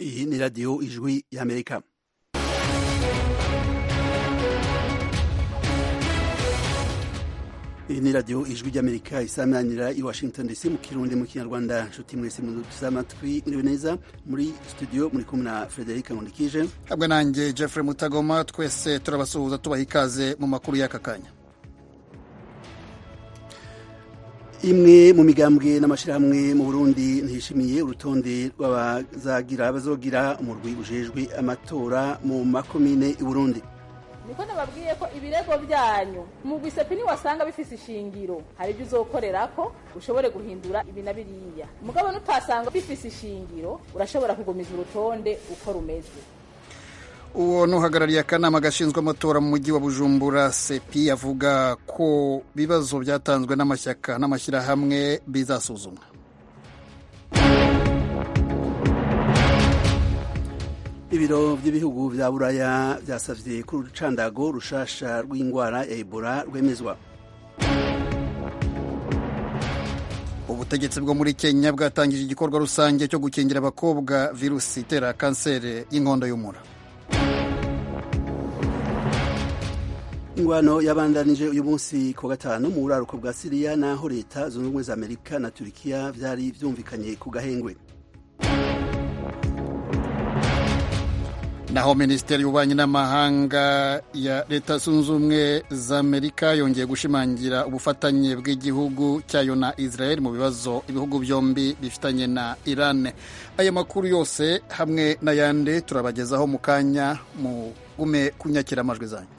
Iyi ni radiyo ijwi y'Amerika. Iyi ni radiyo ijwi ry'Amerika isamanira i Washington DC mu kirundi mu kinyarwanda nshuti mwese muduteze amatwi muriwe neza muri studio muri kumwe na Frederic Nkundikije hamwe nanjye Jeffrey Mutagoma twese turabasuhuza tubaha ikaze mu makuru y'aka kanya imwe mu migambwe n'amashyirahamwe mu Burundi ntishimiye urutonde rw'abazagira bazogira umurwi ujejwe amatora mu makomine i Burundi niko nababwiye ko ibirego byanyu umugwi sepini wasanga bifise ishingiro hari ibyo uzokorera ko ushobore guhindura ibi na biriya mugabo nutasanga bifise ishingiro urashobora kugumiza urutonde uko rumeze uwo nuhagarariye akanama gashinzwe amatora mu mujyi wa bujumbura sepi avuga ko bibazo byatanzwe n'amashyaka n'amashyirahamwe bizasuzumwa ibiro by'ibihugu bya buraya byasavye ko urucandago rushasha rw'indwara ya ebola rwemezwa ubutegetsi bwo muri kenya bwatangije igikorwa rusange cyo gukingira abakobwa virusi itera kanseri y'inkondo y'umura ingwano yabandanije uyu munsi ku gatanu mu buraruko bwa siriya naho leta zunze ubumwe za amerika na turikiya vyari vyumvikanye ku gahengwe naho minisiteri y'ububanyi n'amahanga ya leta zunze ubumwe za amerika yongeye gushimangira ubufatanye bw'igihugu cyayo na israel mu bibazo ibihugu byombi bifitanye na iran aya makuru yose hamwe n'ayandi turabagezaho mu kanya mugume kunyakira amajwi zanyu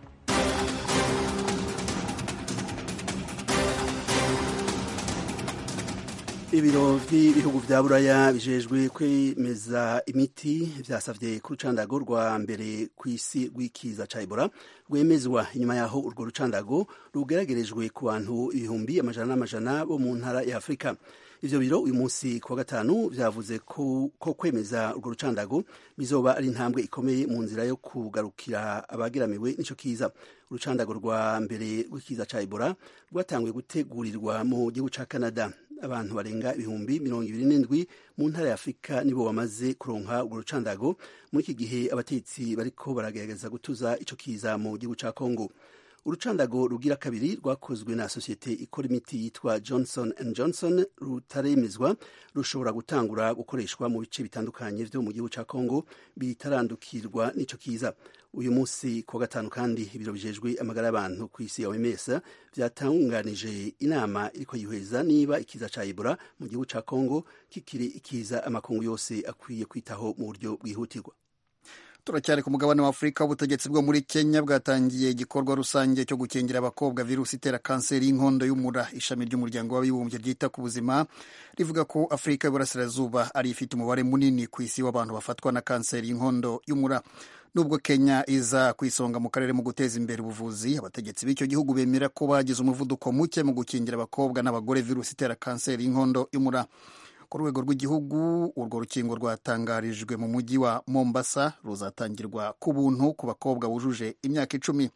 ibiro by'ibihugu vya buraya bijejwe kwemeza imiti vyasavye ku rucandago rwa mbere kw'isi rw'ikiza ca ebola rwemezwa inyuma yaho urwo rucandago rugeragerejwe ku bantu ibihumbi amajana n'amajana bo mu ntara ya afurika ivyo biro uyu munsi ku wa gatanu vyavuze ko, ko kwemeza urwo rucandago bizoba ari intambwe ikomeye mu nzira yo kugarukira abageramiwe n'ico kiza urucandago rwa mbere rw'ikiza ca ebola rwatanguye gutegurirwa mu gihugu ca canada abantu barenga ibihumbi mirongo ibiri n'indwi mu ntara ya afurika nibo bamaze kuronka urwo rucandago muri iki gihe abatetsi bariko baragerageza gutuza ico kiza mu gihugu ca congo urucandago rugira kabiri rwakozwe na sosiyete ikora imiti yitwa johnson and johnson rutaremezwa rushobora gutangura gukoreshwa mu bice bitandukanye vyo mu gihugu ca congo bitarandukirwa n'ico kiza uyu munsi ku wa gatanu kandi ibiro bijejwe amagara y'abantu ku isi ya oms vyatanganije inama iriko yihweza niba ikiza ca ebola mu gihugu ca congo kikiri ikiza amakungu yose akwiye kwitaho mu buryo bwihutirwa turacyari ku mugabane wa afurika ubutegetsi bwo muri kenya bwatangiye igikorwa rusange cyo gukingira abakobwa virusi itera kanseri y'inkondo y'umura ishami ry'umuryango w'abibumbye ryita ku buzima rivuga ko afurika y'uburasirazuba ari ifite umubare munini ku isi w'abantu bafatwa na kanseri y'inkondo y'umura nubwo kenya iza ku isonga mu karere mu guteza imbere ubuvuzi abategetsi b'icyo gihugu bemera ko bagize umuvuduko muke mu gukingira abakobwa n'abagore virusi itera kanseri y'inkondo y'umura ku rwego rw'igihugu urwo rukingo rwatangarijwe mu mujyi wa mombasa ruzatangirwa ku buntu ku bakobwa bujuje imyaka icumi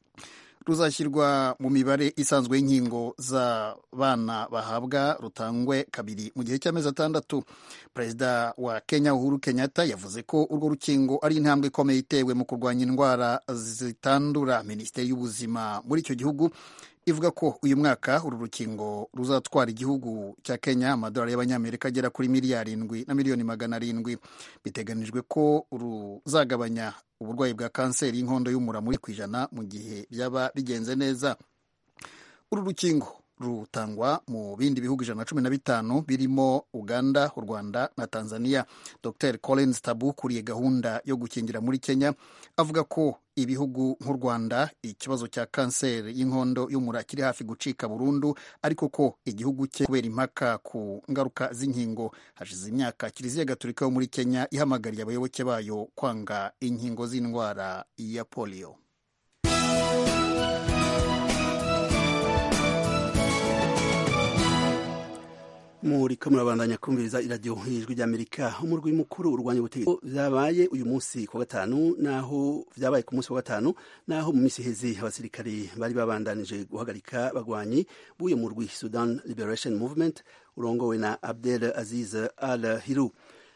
ruzashyirwa mu mibare isanzwe y'inkingo z'abana bahabwa rutangwe kabiri mu gihe cy'amezi atandatu perezida wa kenya uhuru kenyatta yavuze ko urwo rukingo ari intambwe ikomeye itewe mu kurwanya indwara zitandura minisiteri y'ubuzima muri icyo gihugu ivuga ko uyu mwaka uru rukingo ruzatwara igihugu cya kenya amadolari y'abanyamerika agera kuri miliyari indwi na miliyoni magana arindwi biteganijwe ko ruzagabanya uburwayi bwa kanseri y'inkondo y'umura muri ku ijana mu gihe byaba bigenze neza uru rukingo rutangwa mu bindi bihugu ijana na cumi na bitanu birimo uganda u rwanda na tanzania dr collins tabu ukuriye gahunda yo gukingira muri kenya avuga ko ibihugu nk'u rwanda ikibazo cya kanseri y'inkondo y'umura kiri hafi gucika burundu ariko ko igihugu cye kubera impaka ku ngaruka z'inkingo hashize imyaka kiliziya gatolika yo muri kenya ihamagariye abayoboke bayo kwanga inkingo z'indwara ya polio muriko murabandanya kumviriza iradiyo ijwi ry'amerika umurwi mukuru urwanya ubutegetsi vyabaye uyu munsi ku gatanu naho vyabaye ku munsi wa gatanu naho mu misi heze abasirikare bari babandanije guhagarika bagwanyi b'uyu murwi sudan liberation movement urongowe na abdel aziz al hiru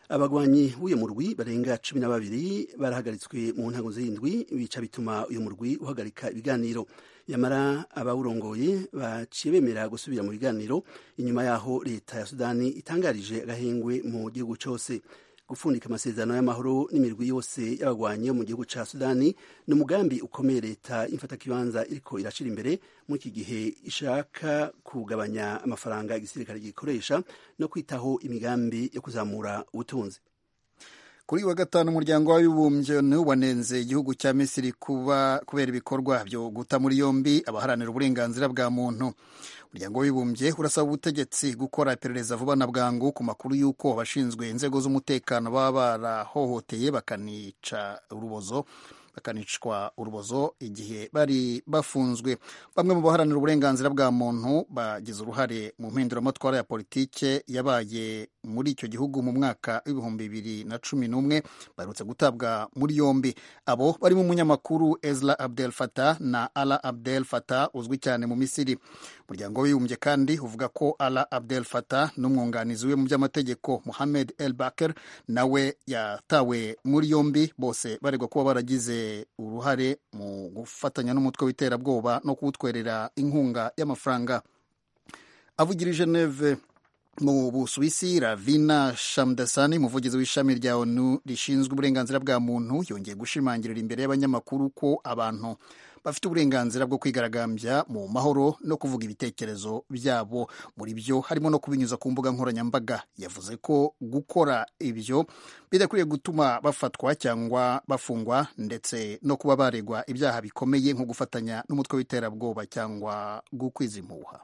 abagwanyi b'uyu murwi barenga cumi na babiri barahagaritswe mu ntango z'indwi bica bituma uyu murwi uhagarika ibiganiro yamara abawurongoye baciye bemera gusubira mu biganiro inyuma y'aho leta ya sudani itangarije agahengwe mu gihugu cyose gupfundika amasezerano y'amahoro n'imirwi yose y'abagwanyi yo mu gihugu ca sudani ni umugambi ukomeye leta y'imfatakibanza iriko irashira imbere muri iki gihe ishaka kugabanya amafaranga igisirikare gikoresha no kwitaho imigambi yo kuzamura ubutunzi kuri wa gatanu umuryango w'abibumbye wanenze igihugu cya misiri kuba kubera ibikorwa byo guta muri yombi abaharanira uburenganzira bwa muntu umuryango w'abibumbye urasaba ubutegetsi gukora iperereza vuba na bwangu ku makuru y'uko abashinzwe inzego z'umutekano baba barahohoteye bakanica urubozo bakanicwa urubozo igihe bari bafunzwe bamwe mu baharanira uburenganzira bwa muntu bagize uruhare mu mpinduramatwara ya politike yabaye muri icyo gihugu mu mwaka w'ibihumbi bibiri na cumi n'umwe baherutse gutabwa muri yombi abo barimo umunyamakuru Ezra Abdel Fattah na Ala Abdel Fattah uzwi cyane mu Misiri umuryango w'ibumbye kandi uvuga ko Ala Abdel Fattah n'umwunganizi we mu by'amategeko Mohamed El Baker nawe yatawe muri yombi bose baregwa kuba baragize uruhare mu gufatanya n'umutwe w'iterabwoba no kuwutwerera inkunga y'amafaranga avugira i Geneve mu busuwisi ravina shamdasani umuvugizi w'ishami rya onu rishinzwe uburenganzira bwa muntu yongeye gushimangirira imbere y'abanyamakuru ko abantu bafite uburenganzira bwo kwigaragambya mu mahoro no kuvuga ibitekerezo byabo muri byo harimo no kubinyuza ku mbuga nkoranyambaga yavuze ko gukora ibyo bidakwiriye gutuma bafatwa cyangwa bafungwa ndetse no kuba baregwa ibyaha bikomeye nko gufatanya n'umutwe w'iterabwoba cyangwa gukwiza impuha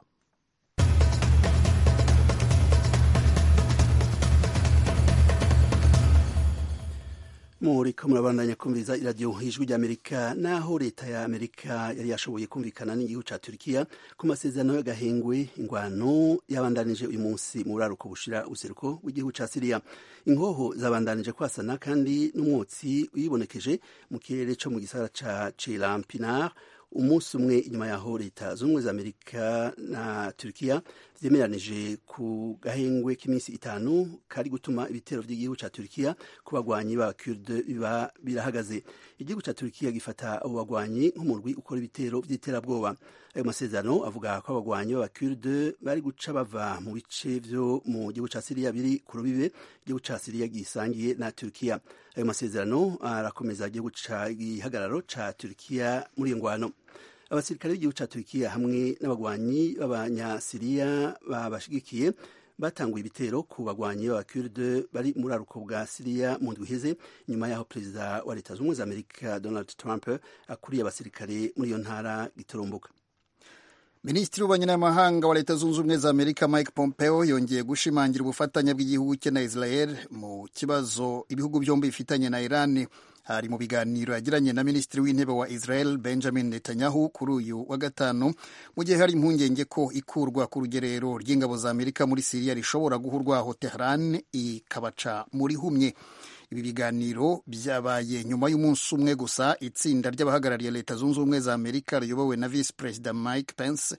muriko murabandanya kumviriza iradiyo ijwi ry'amerika naho leta ya amerika yari yashoboye kumvikana n'igihugu ca turikiya ku masezerano y'agahengwe ingwano yabandanije uyu munsi mu buraruko bushira useruko w'igihugu ca siriya inkoho zabandanije kwasana kandi n'umwotsi wibonekeje mu kirere co mu gisagara ca celampinar umunsi umwe inyuma yaho leta z'ubumwe za amerika na turikiya vyemeranije ku gahengwe k'iminsi itanu kari gutuma ibitero vy'igihugu ca turikiya ku bagwanyi b'abakurde biba birahagaze igihugu ca turikiya gifata abo bagwanyi nk'umurwi ukora ibitero vy'iterabwoba ayo masezerano avuga ko abagwanyi b'abakurde bari guca bava mu bice vyo mu gihugu ca siriya biri ku rubibe igihugu ca siriya gisangiye na turikiya ayo masezerano arakomeza igihugu ca gihagararo ca turikiya muri iyo ngwano abasirikare b'igihugu ca turikiya hamwe n'abagwanyi b'abanyasiriya babashigikiye batanguye ibitero ku bagwanyi b'abakurde bari muri aruko bwa siriya mu ndwi iheze nyuma y'aho perezida wa leta z'ubumwe za amerika donald trump akuriye abasirikare muri iyo ntara giturumbuka minisitiri w'ububanyi n'amahanga wa leta zunze ubumwe za amerika mike pompeo yongeye gushimangira ubufatanye bw'igihugu cye na israel mu kibazo ibihugu byombi bifitanye na iran hari mu biganiro yagiranye na minisitiri w'intebe wa israel benjamin netanyahu kuri uyu wa gatanu mu gihe hari impungenge ko ikurwa ku rugerero ry'ingabo za amerika muri siriya rishobora guhurwaho tehran ikabaca muri humye ibi biganiro byabaye nyuma y'umunsi umwe gusa itsinda ry'abahagarariye leta zunze ubumwe za amerika riyobowe na visi perezida mike pence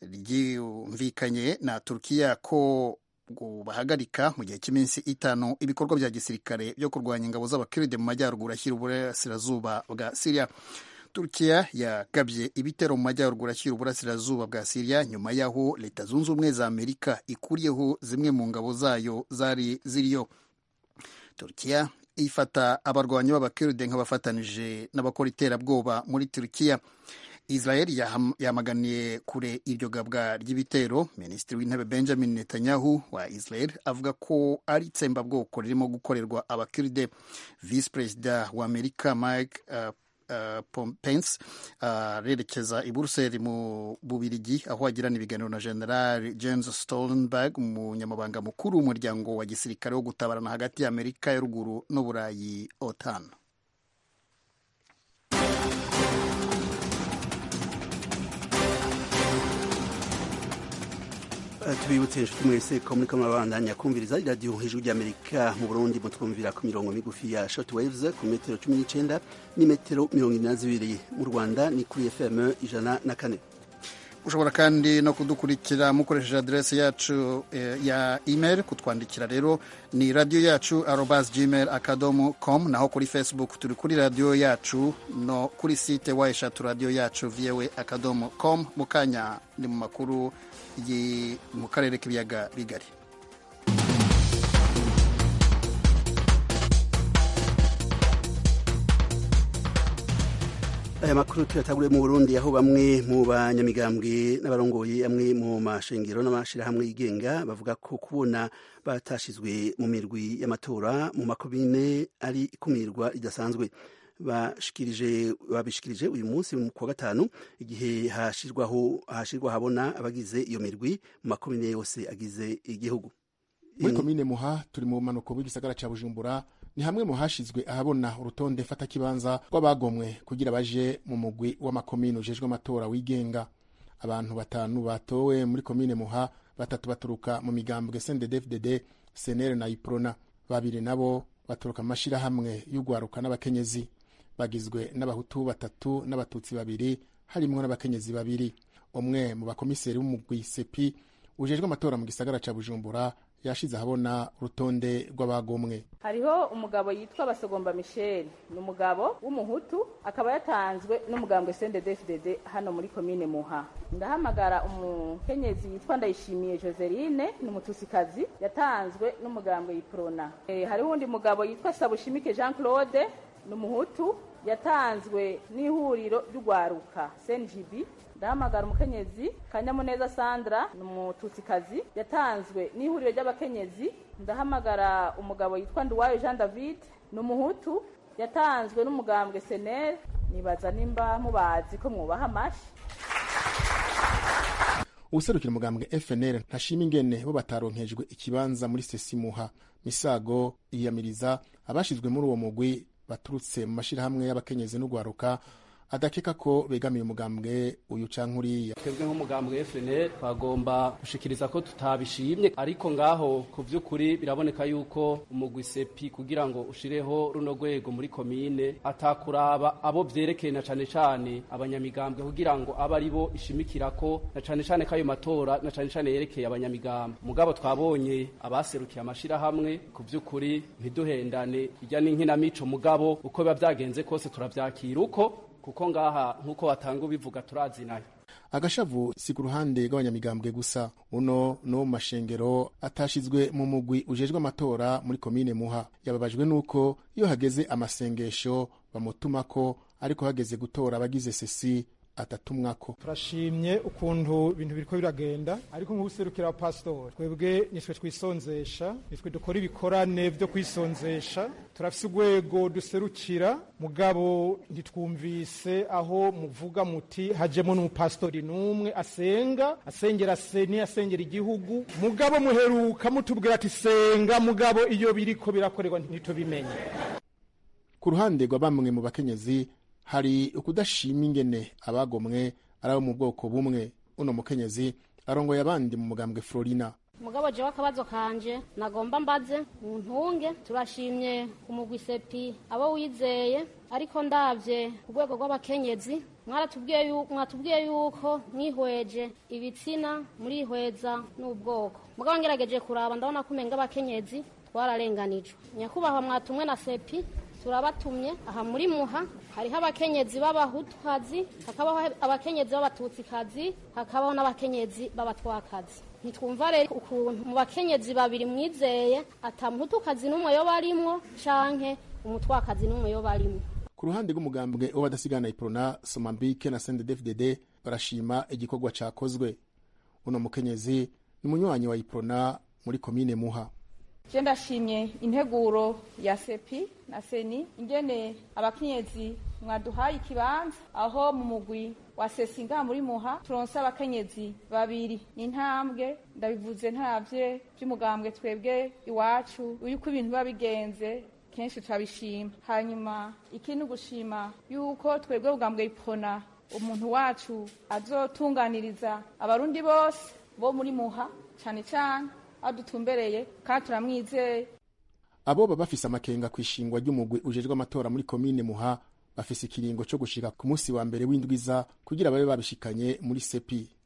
ryumvikanye na turukiya ko bahagarika mu gihe cy'iminsi itanu ibikorwa bya gisirikare byo kurwanya ingabo z'abakiride mu majyaruguru ashyira uburasirazuba bwa siriya turukiya yagabye ibitero mu majyaruguru ashyira uburasirazuba bwa siriya nyuma y'aho leta zunze ubumwe za amerika ikuriyeho zimwe mu ngabo zayo zari ziriyo turukiya ifata abarwanyi b'abakiride nk'abafatanije n'abakora iterabwoba muri turukiya israel yamaganiye kure iryo gabwa ry'ibitero minisitiri w'intebe benjamin netanyahu wa israel avuga ko ari itsembabwoko ririmo gukorerwa abakiride visi perezida wa amerika mike uh, Uh, Pence arerekeza uh, i Buruseli mu Bubirigi aho agirana ibiganiro na General James Stoltenberg umunyamabanga mukuru w'umuryango wa gisirikare wo gutabarana hagati ya Amerika ya ruguru n'Uburayi OTAN. tubibutse inshuti mwese ko muri kamwe babandanya kumviriza iradiyo ijwi ry'amerika mu burundi mutwumvira ku mirongo migufi ya short waves ku metero cumi n'icyenda n'imetero mirongo ine na zibiri mu rwanda ni kuri fm ijana na kane ushobora kandi no kudukurikira mukoresheje aderesi yacu eh, ya email kutwandikira rero ni radiyo yacu arobas gmail akadomo com naho kuri facebook turi kuri radiyo yacu no kuri site wa eshatu radiyo yacu vyewe akadomo com mu kanya ni mu makuru yi- mu karere k'ibiyaga bigari aya makuru tuyataguriye mu burundi aho bamwe mu banyamigambwe n'abarongoye amwe mu mashengero n'amashirahamwe yigenga bavuga ko kubona batashizwe mu mirwi y'amatora mu makomine ari ikumirwa ridasanzwe bashikirije babishikirije uyu munsi mu kwa gatanu igihe hashirwaho hashirwa habona abagize iyo mirwi mu makomine yose agize igihugu muri komine muha turi mu bumanuko bw'igisagara ca bujumbura ni hamwe mu hashizwe ahabona urutonde fatakibanza rw'abagomwe kugira baje mu mugwi w'amakomine ujejwe amatora wigenga abantu batanu batowe muri komine muha batatu baturuka mu migambwe sndfdd senere na iprona babiri nabo baturuka mu mashirahamwe y'ugwaruka n'abakenyezi bagizwe n'abahutu batatu n'abatutsi babiri harimwo n'abakenyezi babiri umwe mu bakomiseri b'umugwi sepi ujejwe amatora mu gisagara ca bujumbura yashize ahabona urutonde rw'abagomwe hariho umugabo yitwa basogomba michel ni umugabo w'umuhutu akaba yatanzwe n'umugambwe sndfdd hano muri komine muha ndahamagara umukenyezi yitwa ndayishimiye joseline ni umutusikazi yatanzwe n'umugambwe yiprona e, hariho uwundi mugabo yitwa sabushimike jean claude ni umuhutu yatanzwe n'ihuriro ry'ugwaruka cngb ndahamagara umukenyezi kanyamuneza sandra ni umututsikazi yatanzwe n'ihuriro ry'abakenyezi ndahamagara umugabo yitwa nduwayo jean david ni umuhutu yatanzwe n'umugambwe senel nibaza nimba mubazi ko mwubaha amashi uwuserukira umugambwe fnl ntashima ingene bo bataronkejwe ikibanza muri sesimuha misago yiyamiriza abashizwe muri uwo mugwi baturutse mu mashirahamwe y'abakenyezi n'ugwaruka adakeka ko begamiye umugambwe uyu canke uriya twebwe nk'umugambwe FNL twagomba gushikiriza ko tutabishimye ariko ngaho ku vy'ukuri biraboneka yuko umugwi sepi kugira ngo ushireho runo rwego muri komine atakuraba abo vyerekeye na cane cane abanyamigambwe kugira ngo abe ari bo ishimikirako na cane cane k'ayo matora na cane cane yerekeye abanyamigambwe mugabo twabonye abaserukiye amashirahamwe ku vy'ukuri ntiduhendane irya n'inkinamico mugabo uko biba vyagenze kose turavyakira uko kuko ngaha nk'uko watanga ubivuga turazinanye agashavu si ku ruhande rw'abanyamigambwe gusa uno no mu mashengero atashizwe mu mugwi ujejwe amatora muri komine muha yababajwe n'uko iyo hageze amasengesho bamutumako ariko hageze gutora abagize sesi atatumwako turashimye ukuntu ibintu biriko biragenda ariko nk'ubuserukira wa pasitori twebwe nitwe twisonzesha nitwe dukora ibikorane vyo kwisonzesha turafise urwego duserukira mugabo ntitwumvise aho muvuga muti hajemo n'umupasitori n'umwe asenga asengera seni asengera igihugu mugabo muheruka mutubwira ati senga mugabo iyo biriko birakorerwa ntitubimenye ku ruhande rwa bamwe mu bakenyezi hari ukudashima ingene abagomwe ari abo mu bwoko bumwe uno mukenyezi arongoye abandi mu mugambwe florina mugabo jewe akabazo kanje nagomba mbaze mu ntunge turashimye umugwi sepi abo wizeye ariko ndavye ku rwego rw'abakenyezi mwaratubwiye yu- mwatubwiye yuko mwihweje ibitsina murihweza n'ubwoko mugabo ngerageje kuraba ndabona ko umenga abakenyezi twararenganijwe nyakubahwa mwatumwe na sepi turabatumye aha muri muha hariho abakenyezi b'abahutukazi hakabaho abakenyezi b'abatutsikazi hakabaho n'abakenyezi b'abatwakazi ntitwumva rero ukuntu mu bakenyezi babiri mwizeye ata muhutukazi n'umwe yoba arimwo canke umutwakazi n'umwe yoba arimwo ku ruhande rw'umugambwe w'abadasigana iprona somambike na sndfdd barashima igikorwa cakozwe uno mukenyezi ni umunywanyi wa iprona muri komine muha je ndashimye integuro ya sepi na seni ingene abakenyezi mwaduhaye ikibanza aho mu mugwi wa sesi ngaha muri muha turonse abakenyezi babiri ni intambwe ndabivuze ntaravye vy'umugambwe twebwe iwacu yuko ibintu biba bigenze kenshi turabishima hanyuma ikindi gushima yuko twebwe bugambwe ipona umuntu wacu azotunganiriza abarundi bose bo muri muha cane cane aho dutumbereye kandi turamwizeye abo baba bafise amakenga ku ishingwa ry'umugwi ujejwe amatora muri komine muha bafise ikiringo co gushika ku munsi wa mbere w'indwiza kugira babe babishikanye muri sepi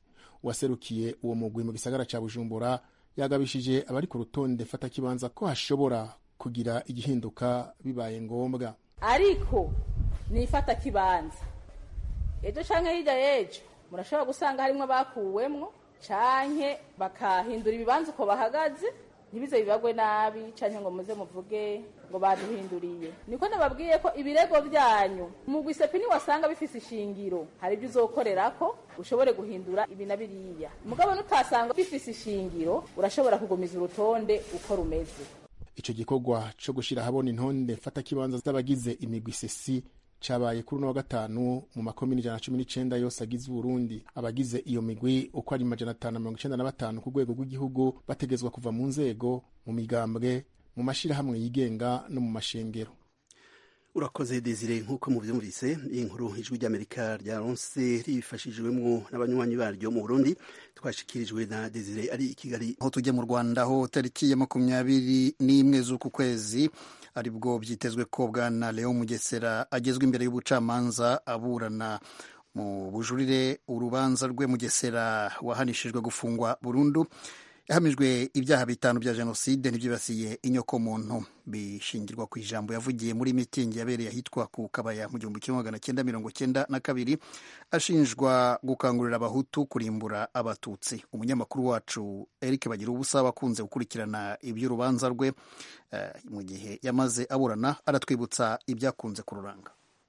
waserukiye uwo mugwi mu gisagara ca bujumbura yagabishije abari ku rutonde fatakibanza ko hashobora kugira igihinduka bibaye ngombwa ariko nifata kibanza ejo canke hirya y'ejo murashobora gusanga harimwo bakuwemwo canke bakahindura ibibanza uko bahagaze ntibize bibagwe nabi canke ngo muze muvuge ngo baduhinduriye niko nababwiye ko ibirego vyanyu umugwi sepini wasanga bifise ishingiro hari ibyo uzokorerako ushobore guhindura ibi na biriya mugabo nutasanga bifise ishingiro urashobora kugumiza urutonde uko rumeze ico gikorwa co gushira ahabona intonde mfatakibanza z'abagize imigwi sesi cabaye kuri uno wa gatanu mu makomini ijana na cumi n'icenda yose agize uburundi abagize iyo migwi uko ari majana atanu na mirongo icenda na batanu ku rwego rw'igihugu bategezwa kuva mu nzego mu migambwe mu mashirahamwe yigenga no mu mashengero urakoze desire nk'uko muvyumvise iyi nkuru ijwi ry'amerika ryaronse ribifashijwemwo n'abanywanyi baryo mu burundi twashikirijwe na desire ari i kigali aho tujya mu rwanda ho tariki ya makumyabiri n'imwe z'uku kwezi aribwo byitezwe ko bwana leo mugesera agezwa imbere y'ubucamanza aburana mu bujurire urubanza rwe mugesera wahanishijwe gufungwa burundu yahamijwe ibyaha bitanu bya jenoside n'ibyibasiye inyokomuntu bishingirwa ku ijambo yavugiye muri mitingi yabereye ahitwa ku kabaya mu gihumbi kimwe magana cyenda mirongo cyenda na kabiri ashinjwa gukangurira abahutu kurimbura abatutsi umunyamakuru wacu eric bagira ubusa wakunze gukurikirana iby'urubanza rwe uh, mu gihe yamaze aburana aratwibutsa ibyakunze kururanga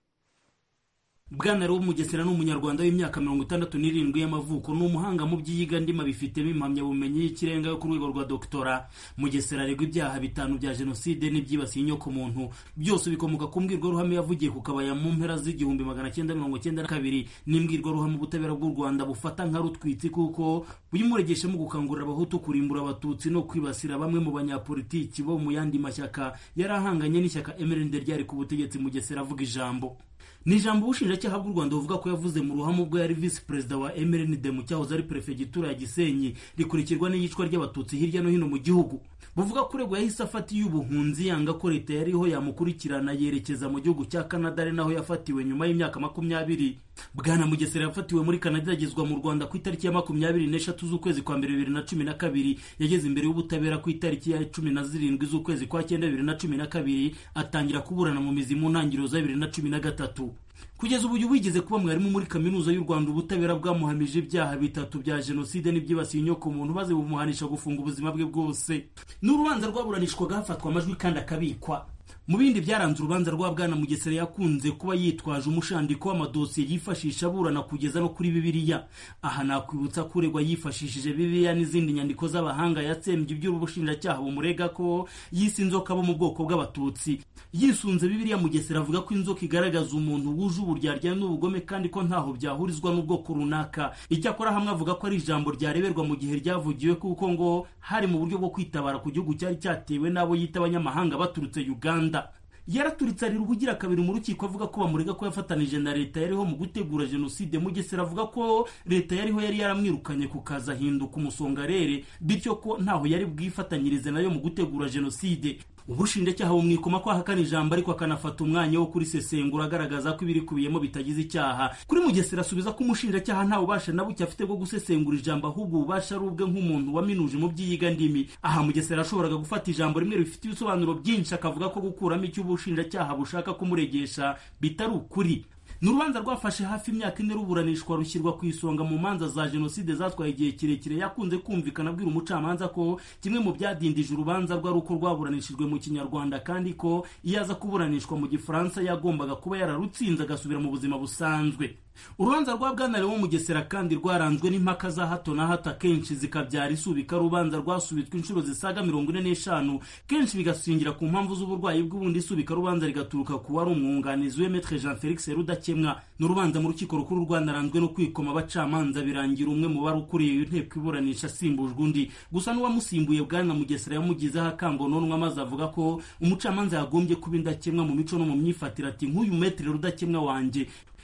bwana Mugesera ni umunyarwanda w'imyaka mirongo itandatu n'irindwi y'amavuko ni umuhanga mu by'iyiga ndima bifitemo impamyabumenyi y'ikirenga yo ku rwego rwa doktora mugesera aregwa ibyaha bitanu bya jenoside n'ibyibasiye inyokomuntu byose bikomoka ku mbwirwaruhame yavugiye ku kabaya mu mpera z'igihumbi magana cyenda mirongo cyenda na kabiri n'imbwirwaruhame ubutabera bw'u rwanda bufata nka rutwitsi kuko buyimuregeshamo gukangurira abahutu kurimbura abatutsi no kwibasira bamwe mu banyapolitiki bo mu yandi mashyaka yari ahanganye n'ishyaka emerende ryari ku butegetsi mugesera avuga ijambo ni ijambo ubushinjacyaha bw'u rwanda buvuga ko yavuze mu ruhame ubwo yari visi perezida wa mrnd mu cyahoze ari perefegitura ya gisenyi rikurikirwa n'iyicwa ry'abatutsi hirya no hino mu gihugu buvuga ko uregwa yahise afata iy'ubuhunzi yanga ko leta yariho yamukurikirana yerekeza mu gihugu cya canada ari naho yafatiwe nyuma y'imyaka makumyabiri bwana mugesera yafatiwe muri canada yagezwa mu rwanda ku itariki ya makumyabiri n'eshatu z'ukwezi kwa mbere bibiri na cumi na kabiri yageze imbere y'ubutabera ku itariki ya cumi na zirindwi z'ukwezi kwa cyenda bibiri na cumi na kabiri atangira kuburana mu mizi mu ntangiriro za bibiri na cumi na gatatu kugeza ubu wigeze kuba mwarimu muri kaminuza y'u rwanda ubutabera bwamuhamije ibyaha bitatu bya jenoside n'ibyibasiye inyokomuntu maze bumuhanisha gufunga ubuzima bwe bwose n'urubanza rwaburanishwaga hafatwa amajwi kandi akabikwa mu bindi byaranze urubanza rwa bwana mugesera yakunze kuba yitwaje umushandiko w'amadosiye yifashisha aburana kugeza no kuri bibiliya aha nakwibutsa ko uregwa yifashishije bibiliya n'izindi nyandiko z'abahanga yatsembye iby'ubushinjacyaha bumurega ko yise inzoka bo mu bwoko bw'abatutsi yisunze bibiliya mugesera avuga ko inzoka igaragaza umuntu wuje uburyarya n'ubugome kandi ko ntaho byahurizwa n'ubwoko runaka icyakora hamwe avuga ko ari ijambo ryareberwa mu gihe ryavugiwe kuko ngo hari mu buryo bwo kwitabara ku gihugu cyari cyatewe n'abo yita abanyamahanga baturutse uganda yaraturitse arira ubugira kabiri mu rukiko avuga ko bamurega ko yafatanije na leta yariho mu gutegura jenoside mugesera avuga ko leta yariho yari yaramwirukanye ku kazi ahinduka umusongarere bityo ko ntaho yari bwifatanyirize nayo mu gutegura jenoside ubushinjacyaha bumwikoma ko ahakana ijambo ariko akanafata umwanya wo kurisesengura agaragaza ko ibirikubiyemo bitagize icyaha kuri mugesera asubiza ko umushinjacyaha nta bubasha na buke afite bwo gusesengura ijambo ahubwo ububasha ari ubwe nk'umuntu waminuje mu by'iyiga ndimi aha mugesera yashoboraga gufata ijambo rimwe rifite ibisobanuro byinshi akavuga ko gukuramo icyo ubushinjacyaha bushaka kumuregesha bitari ukuri ni urubanza rwafashe hafi imyaka ine ruburanishwa rushyirwa ku isonga mu manza za jenoside zatwaye igihe kirekire yakunze kumvikana abwira umucamanza ko kimwe mu byadindije urubanza rwari uko rwaburanishijwe mu kinyarwanda kandi ko iyo aza kuburanishwa mu gifaransa yagombaga kuba yararutsinze agasubira mu buzima busanzwe urubanza rwa bwana lewo mugesera kandi rwaranzwe n'impaka za hato na hato akenshi zikabyara isubika rubanza rwasubitswe inshuro zisaga mirongo ine n'eshanu kenshi bigasingira ku mpamvu z'uburwayi bw'ubundi isubika rubanza rigaturuka ku wari umwunganizi we metre jean felix rudakemwa ni urubanza mu rukiko rukuru rwanaranzwe no kwikoma abacamanza birangira umwe mu bari ukuriye inteko iburanisha asimbujwe undi gusa n'uwamusimbuye bwana mugesera yamugizeho akangononwa maze avuga ko umucamanza yagombye kuba indakemwa mu mico no mu myifatire ati nk'uyu metre rudakemwa wanjye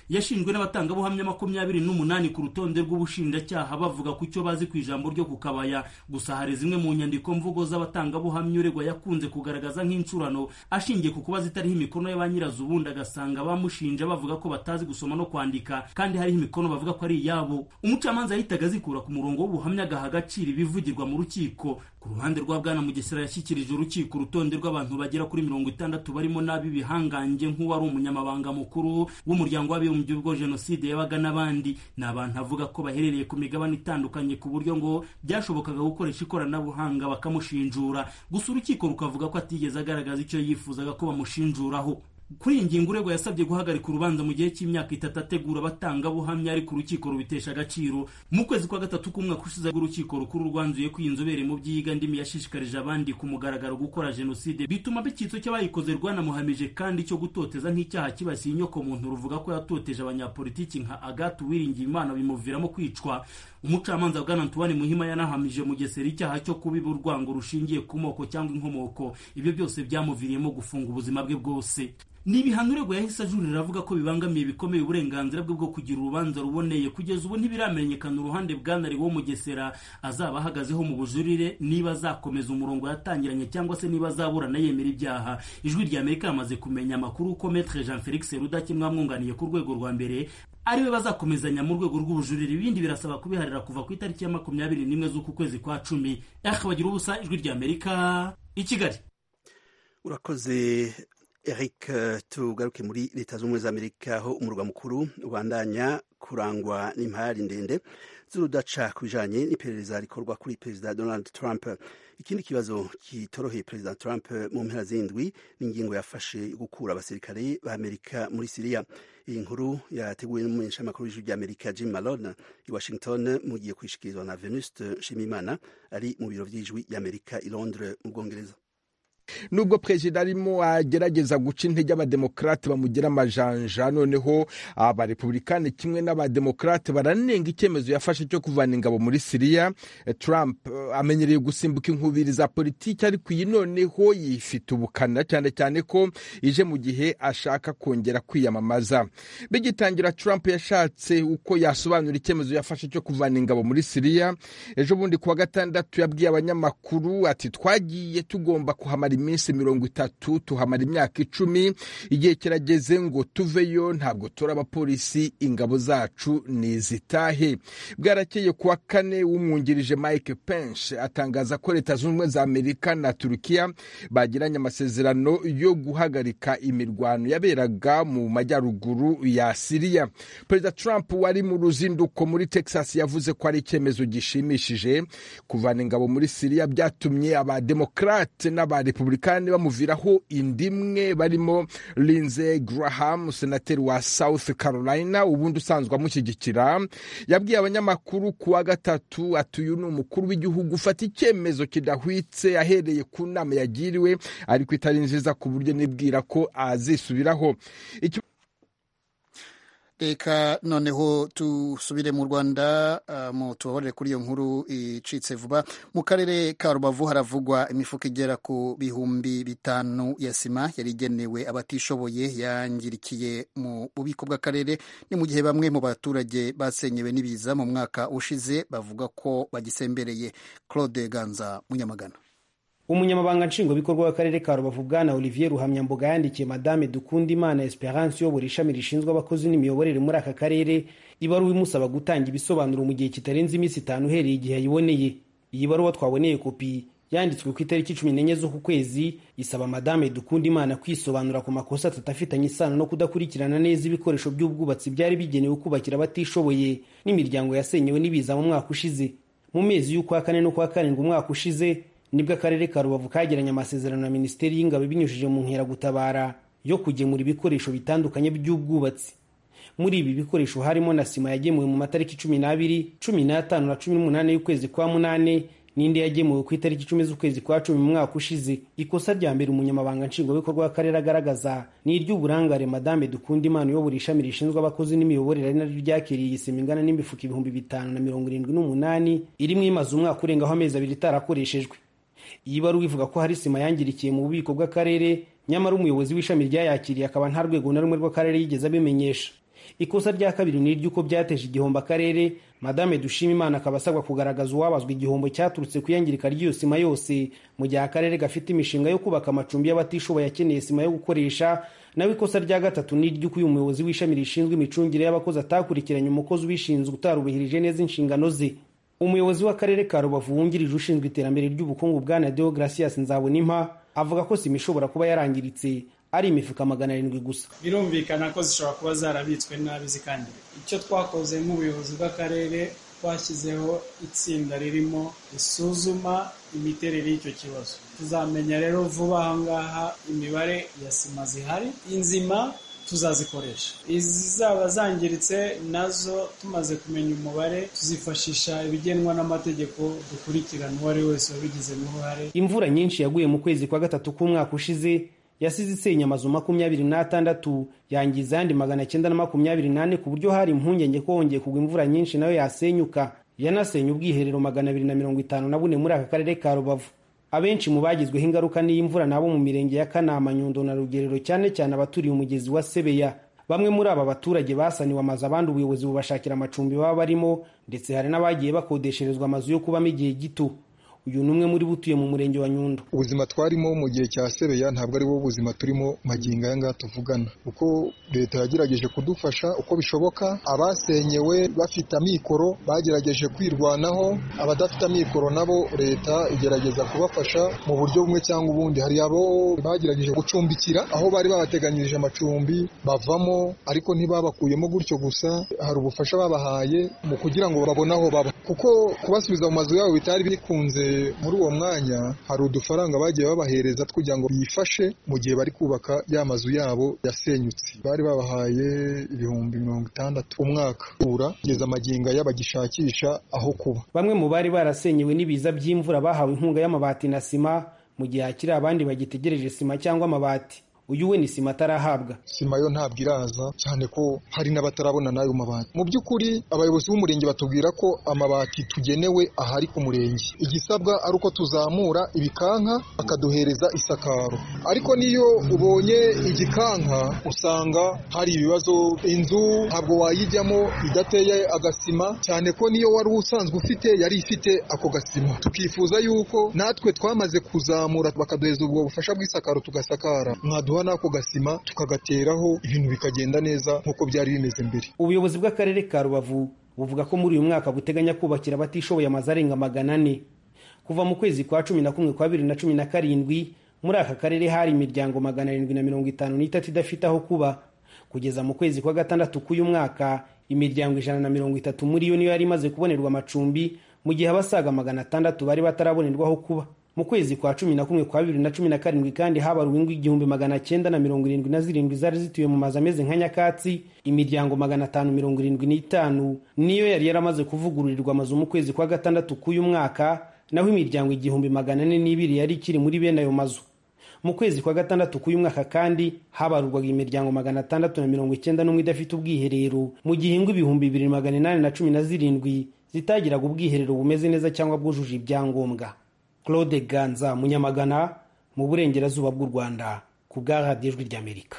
yashinjwe n'abatangabuhamya makumyabiri n'umunani ku rutonde rw'ubushinjacyaha bavuga ku cyo bazi ku ijambo ryo ku kabaya gusa hari zimwe mu nyandiko mvugo z'abatangabuhamya uregwa yakunze kugaragaza nk'incurano ashingiye ku kuba zitariho imikono ya ba nyirazo ubundi agasanga bamushinja bavuga ko batazi gusoma no kwandika kandi hariho imikono bavuga ko ari iyabo umucamanza yahitaga azikura ku murongo w'ubuhamya agaha agaciro ibivugirwa mu rukiko ku ruhande rwa bwana mugesera yashyikirije urukiko urutonde rw'abantu bagera kuri mirongo itandatu barimo n'ab'ibihangange nk'uwari umunyamabanga mukuru w'umuryango w'abibumbye ubwo jenoside yabaga n'abandi ni abantu avuga ko baherereye ku migabane itandukanye ku buryo ngo byashobokaga gukoresha ikoranabuhanga bakamushinjura gusa urukiko rukavuga ko atigeze agaragaza icyo yifuzaga ko bamushinjuraho kuri iyi ngingo urego yasabye guhagarika urubanza mu gihe cy'imyaka itatu ategura abatangabuhamya ariko urukiko rubitesha agaciro mu kwezi kwa gatatu k'umwaka ushize urukiko rukuru rwanzuye ko iyi nzobere mu by'iyiga ndimi yashishikarije abandi ku mugaragaro gukora jenoside bituma icyitso cy'abayikoze rwanamuhamije kandi cyo gutoteza nk'icyaha kibasiye inyoko muntu ruvuga ko yatoteje abanyapolitiki nka agatu wiringiye imana bimuviramo kwicwa umucamanza bwana antoine muhima yanahamije mugesera icyaha cyo kubiba urwango rushingiye ku moko cyangwa inkomoko ibyo byose byamuviriyemo gufunga ubuzima bwe bwose ni ibihano urego yahise ajurira avuga ko bibangamiye bikomeye uburenganzira bwe bwo kugira urubanza ruboneye kugeza ubu ntibiramenyekana uruhande bwanari wo mugesera azaba ahagazeho mu bujurire niba azakomeza umurongo yatangiranye cyangwa se niba azaburana yemera ibyaha ijwi rya amerika yamaze kumenya amakuru ko metre jean felix rudakemwa amwunganiye ku rwego rwa mbere ariwe bazakomezanya mu rwego rw'ubujurire ibindi birasaba kubiharira kuva ku itariki ya makumyabiri n'imwe z'uku kwezi kwa cumi bagira ubusa ijwi rya amerika i kigali urakoze eric tugaruke muri leta z'ubumwe za amerika aho umurwa mukuru ubandanya kurangwa n'impari ndende z'urudaca ku bijanye n'iperereza rikorwa kuri perezida donald trump ikindi kibazo kitoroheye perezida trump mu mpera z'indwi n'ingingo yafashe gukura abasirikare ba amerika muri siriya iyi nkuru yateguwe n'umumenyeshamakuru w'ijwi ry'amerika jim malone i washington mugiye kwishikirizwa na venuste nshimimana ari mu biro by'ijwi ry'amerika i londres mu bwongereza nubwo perezida arimo agerageza guca intege abademokarate bamugira amajanja noneho abarepublikani kimwe n'abademokarate baranenga icyemezo yafashe cyo kuvana ingabo muri siriya trump amenyereye gusimbuka inkubiri za politiki ariko iyi noneho yifite ubukana cyane cyane ko ije mu gihe ashaka kongera kwiyamamaza bigitangira trump yashatse uko yasobanura icyemezo yafashe cyo kuvana ingabo muri siriya ejo bundi kuwa gatandatu yabwiye abanyamakuru ati twagiye tugomba kuhamara iminsi mirongo itatu tuhamara imyaka icumi igihe kirageze ngo tuveyo ntabwo tura abapolisi ingabo zacu nizitahe bwarakeye kuwa kane wumwungirije mike pence atangaza ko leta zunze ubumwe za amerika na turukiya bagiranye amasezerano yo guhagarika imirwano yaberaga mu majyaruguru ya siriya perezida trump wari mu ruzinduko muri texas yavuze ko ari icyemezo gishimishije kuvana ingabo muri siriya byatumye abademokarate n'abarepublikani bamuviraho indimwe barimo lindsey graham senateri wa south carolina ubundi usanzwe amushyigikira yabwiye abanyamakuru ku wa gatatu ati uyu ni umukuru w'igihugu ufata icyemezo kidahwitse ahereye ku nama yagiriwe ariko itari nziza ku buryo nibwira ko azisubiraho reka noneho tusubire mu rwanda mu tubabarire kuri iyo nkuru icitse vuba mu karere ka rubavu haravugwa imifuka igera ku bihumbi bitanu ya sima yari igenewe abatishoboye yangirikiye mu bubiko bw'akarere ni mu gihe bamwe mu baturage basenyewe n'ibiza mu mwaka ushize bavuga ko bagisembereye claude ganza munyamagana umunyamabanga nshingwabikorwa w'akarere ka rubavu bwana olivier ruhamyambuga yandikiye madame dukundimana esperance uyobora ishami rishinzwe abakozi n'imiyoborere muri aka karere ibaruwa imusaba gutanga ibisobanuro mu gihe kitarenze iminsi itanu uhereye igihe ayiboneye iyi baruwa twaboneye kopi yanditswe ku itariki cumi n'enye z'uku kwezi isaba madame dukundimana kwisobanura ku makosa atatu afitanye isano no kudakurikirana neza ibikoresho by'ubwubatsi byari bigenewe kubakira abatishoboye n'imiryango yasenyewe n'ibiza mu mwaka ushize mu mezi y'ukwa kane no kwa karindwi umwaka ushize nibwo akarere ka rubavu kagiranye amasezerano na minisiteri y'ingabo binyujije mu nkeragutabara yo kugemura ibikoresho bitandukanye by'ubwubatsi muri ibi bikoresho harimo na sima yagemuwe mu matariki cumi n'abiri cumi n'atanu na cumi n'umunani y'ukwezi kwa munane n'indi yagemuwe ku itariki icumi z'ukwezi kwa cumi mu mwaka ushize ikosa rya mbere umunyamabanga nshingwabikorwa w'akarere agaragaza ni iry'uburangare madame dukundimana uyobora ishami rishinzwe abakozi n'imiyoborere ari naryo ryakiriye iyi sima ingana n'imifuka ibihumbi bitanu na mirongo irindwi n'umunani irimo imaze umwaka urengaho amezi abiri itarakoreshejwe iyi baruwa ivuga ko hari sima yangirikiye mu bubiko bw'akarere nyamara umuyobozi w'ishami ryayakiriye akaba nta rwego na rumwe rw'akarere yigeze abimenyesha ikosa rya kabiri ni iry'uko byateje igihombo akarere madame dushimimana akaba asabwa kugaragaza uwabazwa igihombo cyaturutse ku iyangirika ry'iyo sima yose mu gihe akarere gafite imishinga yo kubaka amacumbi y'abatishoboye akeneye sima yo gukoresha nawe ikosa rya gatatu ni iry'uko uyu muyobozi w'ishami rishinzwe imicungire y'abakozi atakurikiranye umukozi ubishinzwe utarubahirije neza inshingano ze umuyobozi w'akarere ka rubavu wungirije ushinzwe iterambere ry'ubukungu bwana deogratias nzabonimpa avuga ko sima ishobora kuba yarangiritse ari imifuka magana arindwi gusa birumvikana ko zishobora kuba zarabitswe nabi zikangirika icyo twakoze nk'ubuyobozi bw'akarere twashyizeho itsinda ririmo risuzuma imiterere y'icyo kibazo tuzamenya rero vuba aha ngaha imibare ya sima zihari inzima tuzazikoresha izizaba zangiritse nazo tumaze kumenya umubare tuzifashisha ibigenwa n'amategeko dukurikirana uwo ari wese wabigizemo uruhare imvura nyinshi yaguye mu kwezi kwa gatatu k'umwaka ushize yasize isenya amazu makumyabiri n'atandatu yangiza ayandi magana cyenda na makumyabiri n'ane ku buryo hari impungenge ko hongeye kugwa imvura nyinshi nayo yasenyuka yanasenya ubwiherero magana abiri na mirongo itanu na bune muri aka karere ka rubavu abenshi mu bagizweho ingaruka n'iyi mvura nabo mu mirenge ya kanama nyundo na rugerero cyane cyane abaturiye umugezi wa sebeya bamwe muri aba baturage basaniwe amazu abandi ubuyobozi bubashakira amacumbi baba barimo ndetse hari n'abagiye bakodesherezwa amazu yo kubamo igihe gito uyu ni umwe muri bo utuye mu murenge wa nyundo ubuzima twarimo mu gihe cya sebeya ntabwo ari bo buzima turimo magingo aya ngaya tuvugana kuko leta yagerageje kudufasha uko bishoboka abasenyewe bafite amikoro bagerageje kwirwanaho abadafite amikoro nabo leta igerageza kubafasha mu buryo bumwe cyangwa ubundi hari abo bagerageje gucumbikira aho bari babateganyirije amacumbi bavamo ariko ntibabakuyemo gutyo gusa hari ubufasha babahaye mu kugira ngo babone aho baba kuko kubasubiza mu mazu yabo bitari bikunze muri uwo mwanya hari udufaranga bagiye babahereza kugira ngo bifashe mu gihe bari kubaka ya mazu yabo yasenyutse bari babahaye ibihumbi mirongo itandatu umwaka ura kugeza amagingo y'abagishakisha aho kuba bamwe mu bari barasenyewe n'ibiza by'imvura bahawe inkunga y'amabati na sima mu gihe hakiri abandi bagitegereje sima cyangwa amabati uyu we ni sima atarahabwa sima yo ntabwo iraza cyane ko hari n'abatarabona n'ayo mabati mu by'ukuri abayobozi b'umurenge batubwira ko amabati tugenewe ahari ku murenge igisabwa ari uko tuzamura ibikanka bakaduhereza isakaro ariko niyo ubonye igikanka usanga hari ibibazo inzu ntabwo wayijyamo idateye agasima cyane ko niyo wari usanzwe ufite yari ifite ako gasima tukifuza yuko natwe twamaze kuzamura bakaduhereza ubwo bufasha bw'isakaro tugasakara mwaduha n'ako gasima tukagateraho ibintu bikagenda neza nk'uko byari bimeze mbere ubuyobozi bw'akarere ka rubavu buvuga ko muri uyu mwaka buteganya kubakira abatishoboye amazu arenga magana ane kuva mu kwezi kwa cumi na kumwe kwa bibiri na cumi na karindwi muri aka karere hari imiryango magana arindwi na mirongo itanu n'itatu idafite aho kuba kugeza mu kwezi kwa gatandatu k'uyu mwaka imiryango ijana na mirongo itatu muri yo niyo yari imaze kubonerwa amacumbi mu gihe abasaga magana atandatu bari batarabonerwa aho kuba mu kwezi kwa cumi na kumwe kwa bibiri na cumi na karindwi kandi habaruwe ingo igihumbi magana cyenda na mirongo irindwi na zirindwi zari zituye mu mazu ameze nka nyakatsi imiryango magana atanu mirongo irindwi n'itanu niyo yari yaramaze kuvugururirwa amazu mu kwezi kwa gatandatu k'uyu mwaka naho imiryango igihumbi magana ane n'ibiri yari ikiri muri bene ayo mazu mu kwezi kwa gatandatu k'uyu mwaka kandi habarurwaga imiryango magana atandatu na mirongo icyenda n'umwe idafite ubwiherero mu gihe ingo ibihumbi bibiri magana inani na cumi na zirindwi zitagiraga ubwiherero bumeze neza cyangwa bwujuje ibyangombwa claude ganza munyamagana mu burengerazuba bw'u rwanda ku bwa radiyo ijwi ry'amerika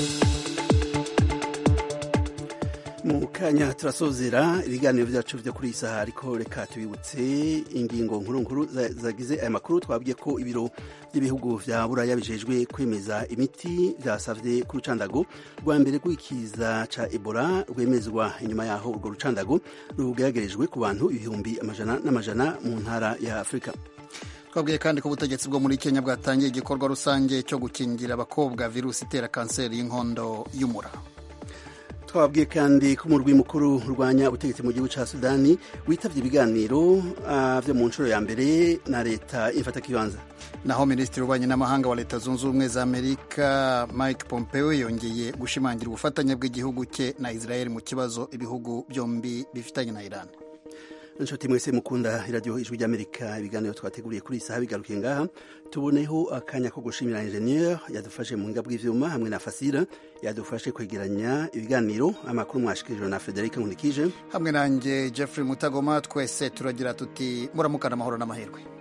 mu kanya turasozera ibiganiro byacu byo kuri iyi saha ariko reka tubibutse ingingo nkuru nkuru zagize aya makuru twabwiye ko ibiro by'ibihugu vya buraya bijejwe kwemeza imiti vyasavye ku rucandago rwa mbere rw'ikiza ca ebola rwemezwa inyuma yaho urwo rucandago rugeragerejwe ku bantu ibihumbi amajana n'amajana mu ntara ya afurika twabwiye kandi ko ubutegetsi bwo muri kenya bwatangiye igikorwa rusange cyo gukingira abakobwa virusi itera kanseri y'inkondo y'umura twababwiye kandi ko umurwi mukuru urwanya ubutegetsi mu gihugu cya sudani witabye ibiganiro uh, byo mu nshuro ya mbere na leta imfatakibanza naho minisitiri w'ububanyi n'amahanga wa leta zunze ubumwe za amerika mike pompeo yongeye gushimangira ubufatanye bw'igihugu cye na israel mu kibazo ibihugu byombi bifitanye na iran inshuti mwese mukunda iradiyo ijwi ry'amerika ibiganiro twateguriye kuri iyi saha bigarukiye ngaha tuboneho akanya ko gushimira enjeniyeri yadufashe mu nga bw'ivyuma hamwe na fasira yadufashe kwegeranya ibiganiro amakuru mwashikirijwe na frederic nkunikije hamwe nanjye jeffrey mutagoma twese turagira tuti muramukana amahoro n'amahirwe